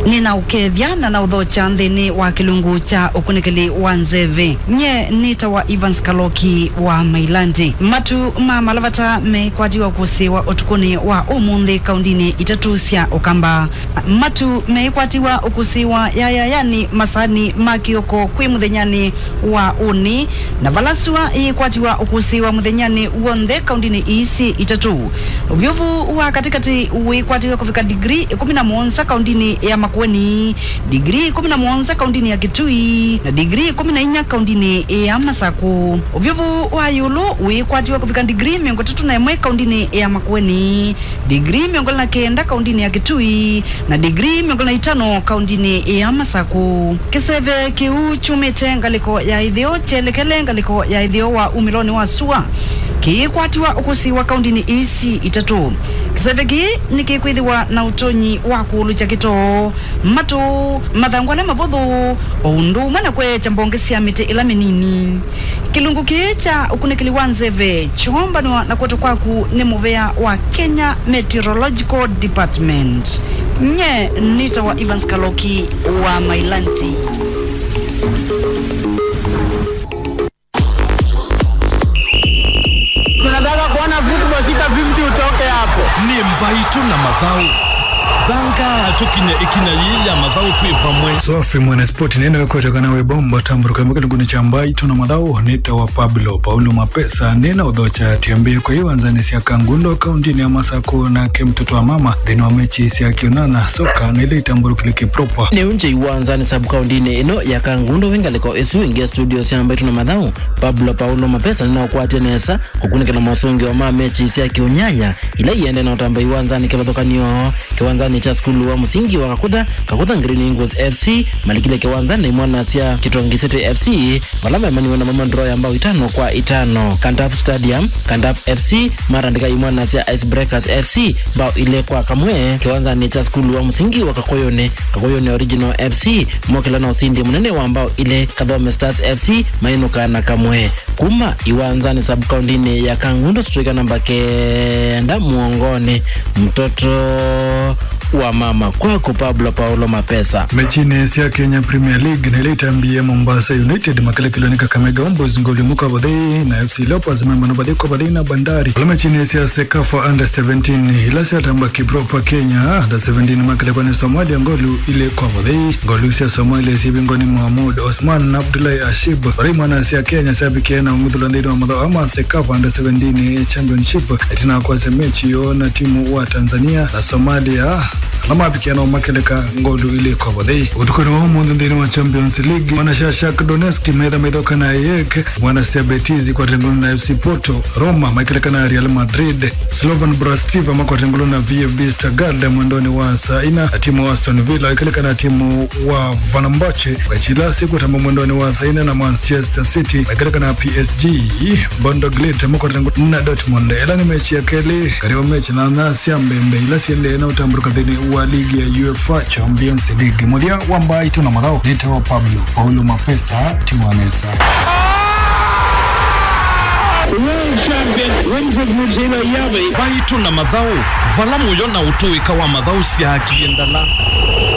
nina ukethya na na uthocha nthini wa kilungu cha ukunikili wa nzeve nye nita wa Evans Kaloki wa Mailandi matu ma malavata mekwatiwa kusiwa utukuni wa umuthi kaundini itatu cia ukamba matu meikwatiwa ukusiwa yaya yani masani ma kioko kwi muthenyani wa uni na valasua ikwatiwa ukusiwa muthenyani wonthe kaundini isi itatu uvyovu wa katikati wikwatiwa kufika digri ikumi na muonza kaundini ya makueni digri ikumi na muonza kaundini ya kitui na digri ikumi na inya kaundini ya masaku uvyovu wa yulu wikwatiwa kufika digri miongo tatu na imwe kaundini ya makueni digri miongo na kenda kaundini ya kitui na digri miongo na itano kaundini ya masaku kiseve kiu chumite ngaliko ya ithio chelekele ngaliko ya ithio wa umiloni wa sua kiikwatiwa ukusiwa kaundini isi itatu kiseve kii nikikwithiwa na utonyi wa kuulu cha kitoo matu mathangwa na mavuthu oundu umwe na kwecha mbonge cia miti ila minini kilungu kii cha ukunikili wa nzeve chombanwa na kwetu kwaku ni muvea wa Kenya Meteorological Department nye nita wa Evans Kaloki wa Mailanti tunataka kuona football sita 50 utoke hapo. ni mbaitu na mathau thanga tukinya ikinya yilya mathau twi pamwe sofi mwanaspoti nenda kweteka nawe bomba tamburuka kilunguni cha mbai tuna madhau nita wa pablo paulo mapesa nina udhocha tiambie kwa hiyo anzani sia kangundo kauntini ya masako na ke mtoto wa mama thini wa mechi sia kionana soka na ile itamburukile kipropa ni unje iwanzani sabkaundini ino ya kangundo wingaliko isiwingia studio syambaitu na mathau pablo paulo mapesa ninaokwatia nesa kukunikila masungi wa ma mechi isia kiunyanya ila iende na utamba iwanzani kivathukanio kiwanzani cha skulu wa musingi wa kakutha kakutha green ingles fc malikile kiwanzani imwana sia kitongisete fc vala memaniwe na mamandro ya mbao itano kwa itano kandaf stadium kandaf fc marandika imwana sia icebreakers fc mbao ile kwa kamwe kiwanzani cha skulu wa musingi wa kakoyone kakoyone original fc mokila na usindi munene wa mbao ile kathome stars fc mainuka na kamwe kuma iwanzani sabkaundini ya kangundo striker namba kenda muongoni mtoto wa mama kwako pablo paulo mapesa mechini sia kenya premier league na ile itambie mombasa united makale kiloni kakamega ombos ngolimuka badhi na fc leopards memano badhi kwa badhi na bandari wala mechini sia sekafa under 17 ila sia tamba kipropa kenya under 17 makale kwani somalia ngolu ile kwa badhi ngolu sia somalia sibi ngoni muhamud osman na abdullahi ashib rimana sia kenya sabi kena umudhula ndini wa madhao ama sekafa under 17 championship itina kwa se mechi yo na timu wa tanzania na somalia lamapikiano makeleka ngolu ile kobodhi utukoni wa umundu nthini wa champions league mwana shashak donetsk metha methoka na yek mwana sia betizi kwatengulu na fc porto roma makeleka na real madrid slovan brastiva makwatengulu na vfb stagard mwendoni wa saina na timu wa aston villa ikeleka na timu wa vanambache wachilasi kutamba mwendoni wa saina na manchester city ikeleka na psg bondoglit makwatengulu na dortmund ela ni mechi ya keli kariwa mechi na nasia mbembe ila siende na utamburuka thini wa ligi ya UEFA Champions League muthia wa mbai tuna mathao nitawa Pablo Paulo Mapesa tiwanesa World champion Winfred Muzila Yavi mbaitu na mathau vala muyo na utuika wa mathau cia kiendala